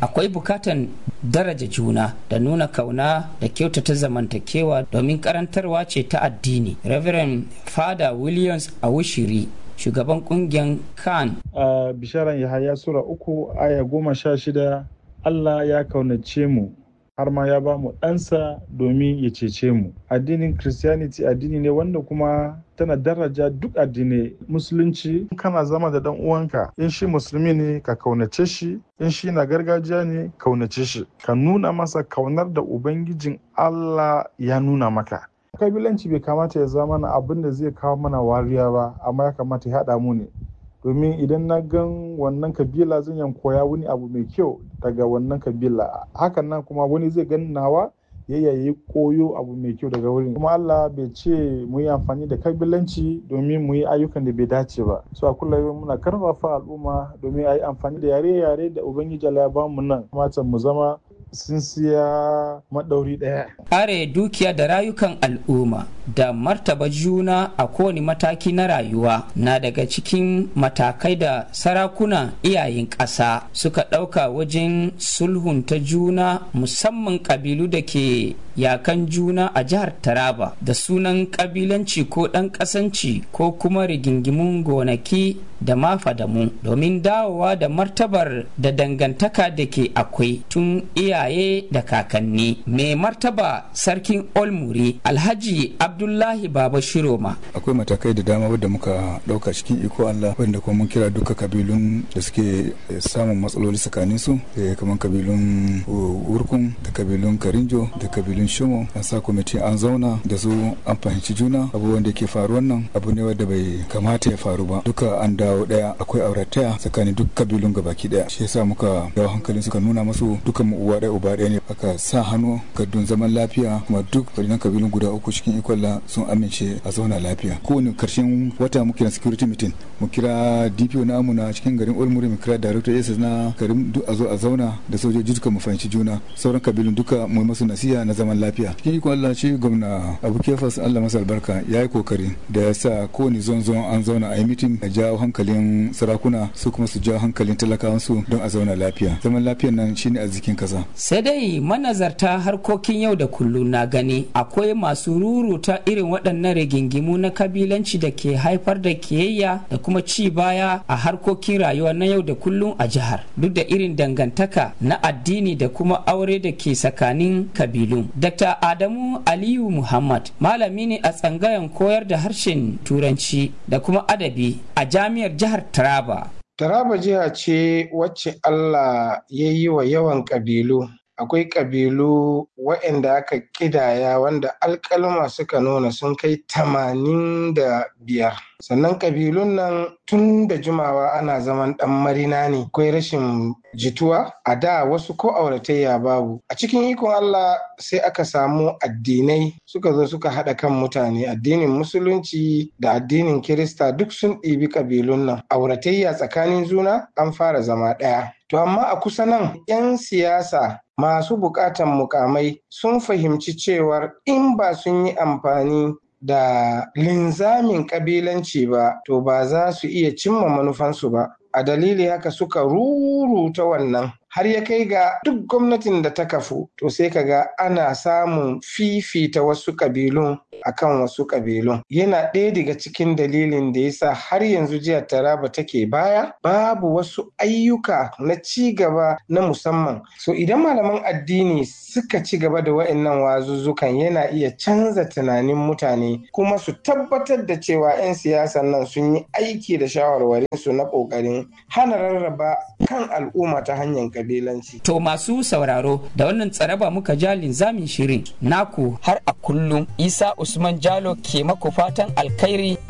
akwai bukatan daraja juna da nuna kauna da kyautata zamantakewa domin karantarwa ce ta addini reverend fada williams awushiri shugaban kungiyar kan a bisharan yahaya sura uku aya goma sha shida allah ya kaunace mu har ma ya ba mu ɗansa domin ya cece mu addinin christianity addini ne wanda kuma tana daraja duk addinai musulunci kana zama da dan uwanka in shi musulmi ne ka kaunace shi in shi na gargajiya ne kaunace shi ka nuna masa kaunar da ubangijin allah ya nuna maka kabilanci bai kamata ya zama na abin da zai kawo mana wariya ba amma ya kamata ya haɗa mu ne domin idan na gan wannan kabila zan yan koya wani abu mai kyau daga wannan kabila hakan nan kuma wani zai gan nawa ya yayi koyo abu mai kyau daga wurin kuma Allah bai ce mu yi amfani da kabilanci domin mu yi ayyukan da bai dace ba so a kullum muna karfafa al'umma domin a yi amfani da yare-yare da ubangiji Allah ya ba mu nan kamata mu zama sun siya maɗauri ɗaya. Kare dukiya da rayukan al'umma da martaba juna a kowane mataki na rayuwa na daga cikin matakai da sarakuna iyayen ƙasa suka ɗauka wajen sulhunta juna musamman ƙabilu da ke yakan juna a jihar Taraba da sunan ƙabilanci ko ɗan ƙasanci ko kuma rigingimun gonaki da mafadamu domin dawowa da martabar da dangantaka da ke akwai tun iyaye da kakanni mai martaba sarkin olmuri alhaji abdullahi baba shiroma akwai matakai da dama wadda muka dauka cikin iko allah wanda kuma mun kira duka kabilun da suke samun matsaloli tsakanin su kamar kabilun wurkun da kabilun karinjo da kabilun shomo an sa kwamiti an zauna da su an fahimci juna abubuwan da ke faruwan nan abu ne wadda bai kamata ya faru ba duka an dawo daya akwai aurataya tsakanin duk kabilun gabaki daya shi yasa muka dawo hankalin suka nuna masu dukan mu uwa daya uba daya ne aka sa hannu gaddun zaman lafiya kuma duk wadannan kabilun guda uku cikin ikolla sun amince a zauna lafiya kowane karshen wata muke na security meeting mu kira DPO na amuna cikin garin Olmuri mu kira director SS na garin duk a zo a zauna da sojoji duka mu fahimci juna sauran kabilun duka mu masu nasiha na zaman lafiya cikin ikon Allah shi gwamna Abu Kefas Allah masa albarka ya yi kokari da ya sa kowane zon zon an zauna a yi meeting a jawo hankalin sarakuna su kuma su jawo hankalin talakawansu don a zauna lafiya zaman lafiyan nan shine arzikin kasa sai dai manazarta harkokin yau da kullum na gani akwai masu ruruta irin waɗannan rigingimu na kabilanci da ke haifar da kiyayya da kuma ci baya a harkokin rayuwa na yau da kullum a jihar duk da irin dangantaka na addini da kuma aure da ke tsakanin kabilun dr adamu aliyu muhammad malami ne a tsangayen koyar da harshen turanci da kuma adabi a jami'ar jihar taraba taraba jiha ce wacce allah ya yi wa yawan ƙabilu akwai ƙabilu waɗanda aka ƙidaya wanda alƙalma suka nuna sun kai tamanin da biyar sannan ƙabilun nan tun da jimawa ana zaman ɗan marina ne akwai rashin jituwa a da wasu ko auratayya babu a cikin ikon Allah sai aka samu addinai suka zo suka haɗa kan mutane addinin musulunci da addinin kirista duk sun ɗibi ƙabilun nan auratayya tsakanin juna an fara zama ɗaya to amma a kusa nan 'yan siyasa masu bukatan mukamai sun fahimci cewar in ba sun yi amfani da linzamin kabilanci ba to ba za su iya cimma manufansu ba a dalili haka suka ruruta wannan har ya kai ga duk gwamnatin da ta kafu to sai ka ga ana samun fifita wasu kabilun akan wasu kabilun yana ɗaya daga cikin dalilin da yasa har yanzu jihar taraba take baya babu wasu ayyuka na ci gaba na musamman so idan malaman addini suka ci gaba da wa'annan wazuzzukan yana iya canza tunanin mutane kuma su tabbatar da cewa 'yan siyasan nan sun yi aiki da shawarwarinsu na ƙoƙarin hana rarraba kan al'umma ta hanyar kabilanci. To masu sauraro da wannan tsaraba muka ja linzamin shirin naku har a kullum Isa Usman Jalo ke maku fatan alkhairi